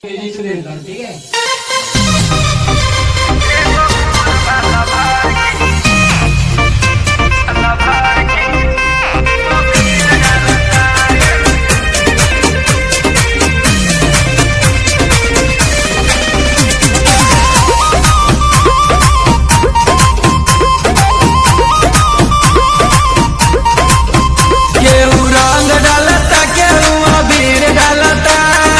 ठीक है केहू रंग डालता केहू अबीर डालता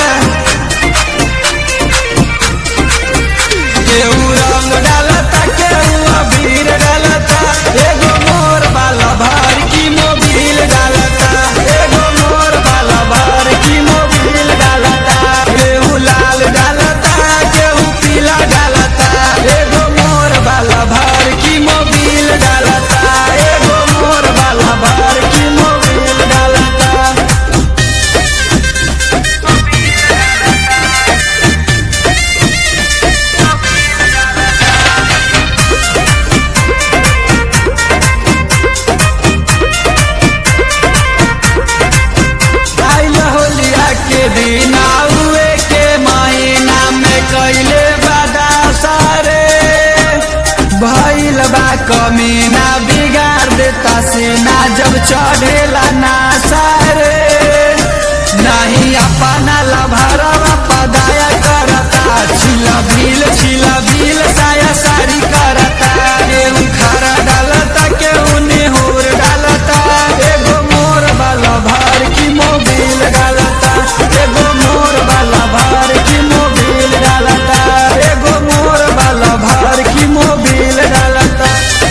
केहू रंग डालता केहू अबीर डालता एगो मोर वाला भार की मोबिल डालता एगो मोर वाला भार की मोबिल डालता केहू लाल डालता केहू पीला डालता एगो मोर वाला भार की मोबिल डालता एगो मोर वाला भार की मोबिल डालता आइल होलिया के दिन आउए के महीना में कैले बादा सारे भइल बा कमीना बिगाड़ देता सेना जब चढ़ेला ना सारे नहीं अपना लभरवा पदाया करता छिला बिल छिला बिल साया सारी करता केहू खरा डालता केहू नेहूर डालता एगो मोर वाला भार की मोबिल डालता एगो मोर वाला भार की मोबिल डालता एगो मोर वाला भार की मोबिल डालता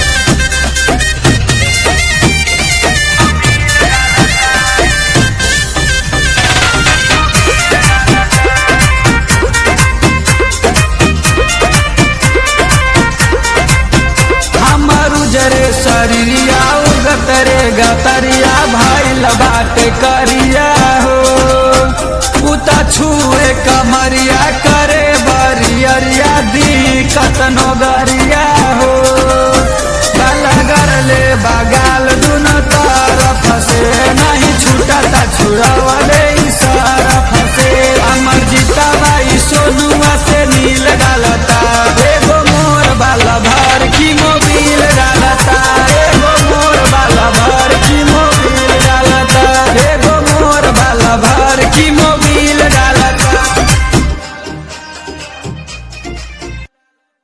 हमर उजरे शरीरिया उगतरे गतरिया भइल बाटे करिया हो उता छुए कमरिया करे बरियरिया दी कतनो गर